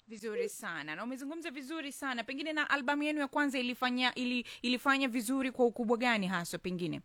vizuri sana na umezungumza vizuri sana pengine na albamu yenu ya kwanza ilifanya ili, ilifanya vizuri kwa ukubwa gani haswa pengine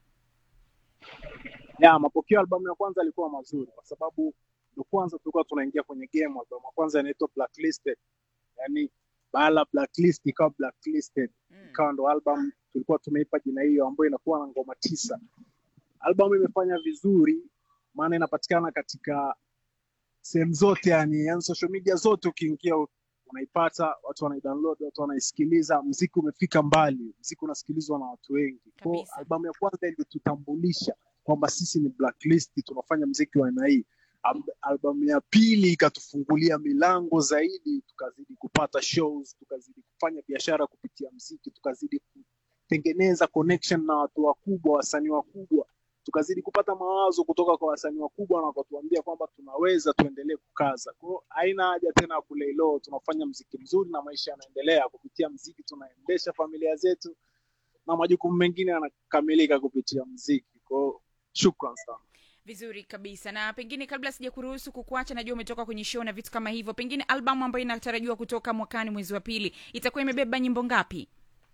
ya mapokeo ya albamu ya kwanza yalikuwa mazuri kwa sababu ndo kwanza tulikuwa tunaingia kwenye game. Albamu ya kwanza inaitwa Blacklisted, yani baala blacklist ikawa blacklisted, ikawa ndo album tulikuwa tumeipa jina hiyo, ambayo inakuwa na ngoma tisa. Albamu imefanya vizuri, maana inapatikana katika sehemu zote, yani, yani social media zote, ukiingia unaipata, watu wanaidownload, watu wanaisikiliza. Mziki umefika mbali, mziki unasikilizwa na watu wengi. Kwa Kabisa. albamu ya kwanza ilitutambulisha kwamba sisi ni blacklist, tunafanya mziki wa aina hii. Al- Albamu ya pili ikatufungulia milango zaidi, tukazidi kupata shows, tukazidi kufanya biashara kupitia mziki, tukazidi kutengeneza connection na watu wakubwa, wasanii wakubwa, tukazidi kupata mawazo kutoka kwa wasanii wakubwa na wakatuambia kwamba tunaweza tuendelee kukaza. Kwa hiyo haina haja tena ya kulay low, tunafanya mziki mzuri na maisha yanaendelea kupitia mziki, tunaendesha familia zetu na majukumu mengine yanakamilika kupitia mziki. Kwa hiyo shukran sana. vizuri kabisa na pengine kabla sija kuruhusu kukuacha najua umetoka kwenye show na vitu kama hivyo pengine albamu ambayo inatarajiwa kutoka mwakani mwezi wa pili itakuwa imebeba nyimbo ngapi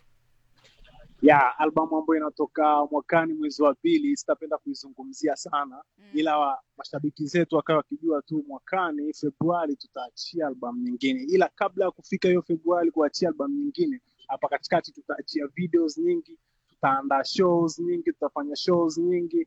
ya albamu ambayo inatoka mwakani mwezi wa pili sitapenda kuizungumzia sana ila wa, mashabiki zetu wakawa wakijua tu mwakani februari tutaachia albamu nyingine ila kabla ya kufika hiyo februari kuachia albamu nyingine hapa katikati tutaachia videos nyingi tutaandaa shows nyingi tutafanya shows nyingi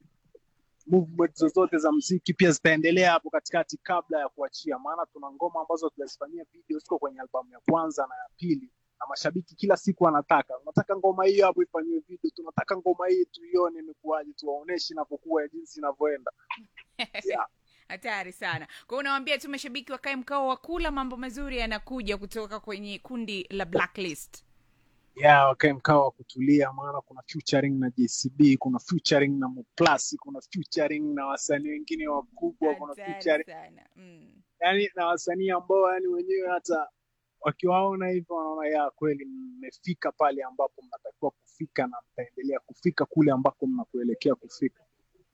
movement zozote za mziki pia zitaendelea hapo katikati kabla ya kuachia maana tuna ngoma ambazo tutazifanyia video ziko kwenye albamu ya kwanza na ya pili na mashabiki kila siku wanataka unataka ngoma hiyo hapo ifanyiwe video tunataka ngoma hii tuione imekuwaje tuwaoneshe inapokuwa ya jinsi inavyoenda yeah. hatari sana kwa hiyo unawambia tu mashabiki wakae mkao wa kula mambo mazuri yanakuja kutoka kwenye kundi la blacklist yeah, wakae mkao wa kutulia maana kuna featuring na JCB kuna featuring na Moplasi kuna featuring na wasanii wengine wakubwa kuna hatari featuring sana mm. yani na wasanii ambao yani wenyewe hata wakiwaona hivyo wanaona ya kweli mmefika pale ambapo mnatakiwa kufika na mtaendelea kufika kule ambako mnakuelekea kufika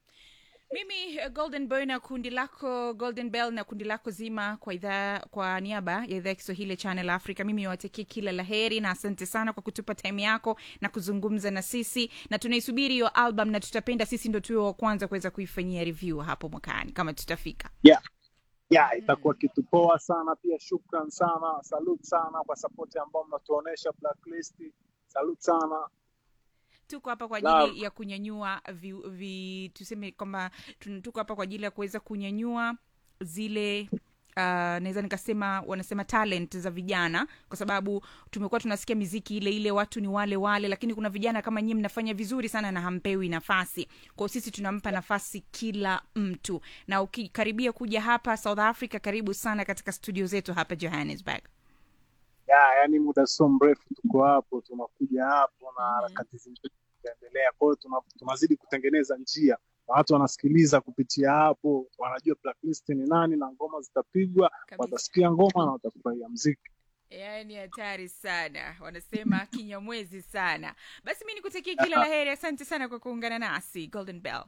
mimi eh, golden boy na kundi lako golden bell na kundi lako zima kwa idhaa kwa niaba ya idhaa ya kiswahili ya channel africa mimi niwatakie kila la heri na asante sana kwa kutupa time yako na kuzungumza na sisi na tunaisubiri hiyo album na tutapenda sisi ndo tuwe wa kwanza kuweza kuifanyia review hapo mwakani kama tutafika yeah. yeah, itakuwa kitu poa sana pia shukran sana salute sana kwa sapoti ambao mnatuonesha blacklist salute sana tuko hapa kwa Naam. ajili ya kunyanyua vi, vi, tuseme kwamba tun- tuko hapa kwa ajili ya kuweza kunyanyua zile Uh, naweza nikasema wanasema talent za vijana kwa sababu tumekuwa tunasikia miziki ile ile watu ni wale wale lakini kuna vijana kama nyie mnafanya vizuri sana na hampewi nafasi kwao sisi tunampa nafasi kila mtu na ukikaribia kuja hapa south africa karibu sana katika studio zetu hapa johannesburg yeah, yani muda sio mrefu tuko hapo tunakuja hapo na harakati zingine zitaendelea kwa hiyo tuna, tunazidi kutengeneza njia na watu wanasikiliza kupitia hapo wanajua blacklist ni nani na ngoma zitapigwa Kabisa. watasikia ngoma na watafurahia mziki yaani hatari sana wanasema kinyamwezi sana basi mi nikutakia kila la heri asante sana kwa kuungana nasi golden bell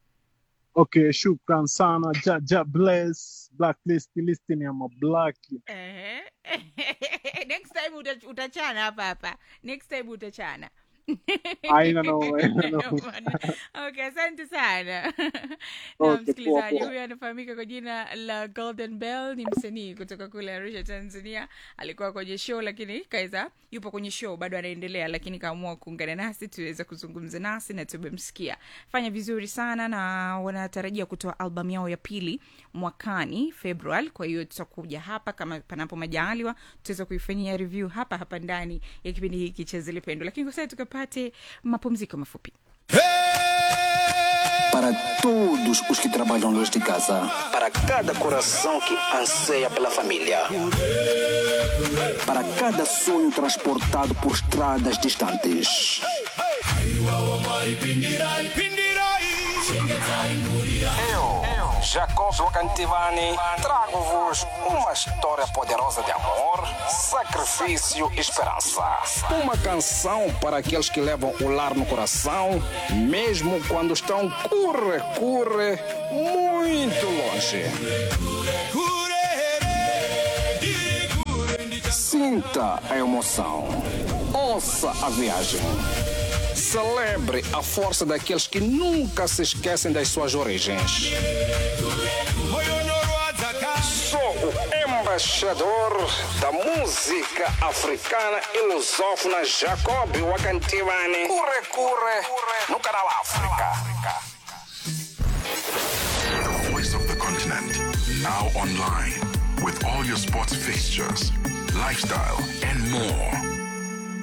okay shukran sana ja, ja bless blacklist listing ya mablaki Ehe. next time uta, utachana hapa hapa next time utachana Haina no, haina no. okay asante sana na Okay, msikilizaji poa, poa. huyu anafahamika kwa jina la golden bell ni msanii kutoka kule arusha tanzania alikuwa kwenye show lakini kaweza yupo kwenye show bado anaendelea lakini kaamua kuungana nasi tuweze kuzungumza nasi na tumemsikia fanya vizuri sana na wanatarajia kutoa albamu yao ya pili mwakani februari kwa hiyo tutakuja hapa kama panapo majaaliwa tutaweza kuifanyia review hapa hapa ndani ya kipindi hiki cha zilipendo lakini kwa sasa tukapate mapumziko mafupi Para todos os que trabalham longe de casa. Para cada coração que anseia pela família. Para cada sonho transportado por estradas distantes. Eu, Jacob Wakantivani, trago-vos uma história poderosa de amor, sacrifício e esperança. Uma canção para aqueles que levam o lar no coração, mesmo quando estão curre, curre, muito longe. Sinta a emoção. Ouça a viagem. Celebre a força daqueles que nunca se esquecem das suas origens. Sou o embaixador da música africana e lusófona Jacob Wakantivani. Curre, curre, no canal África. The voice of the continent. Now online. With all your sports fixtures, lifestyle, and more.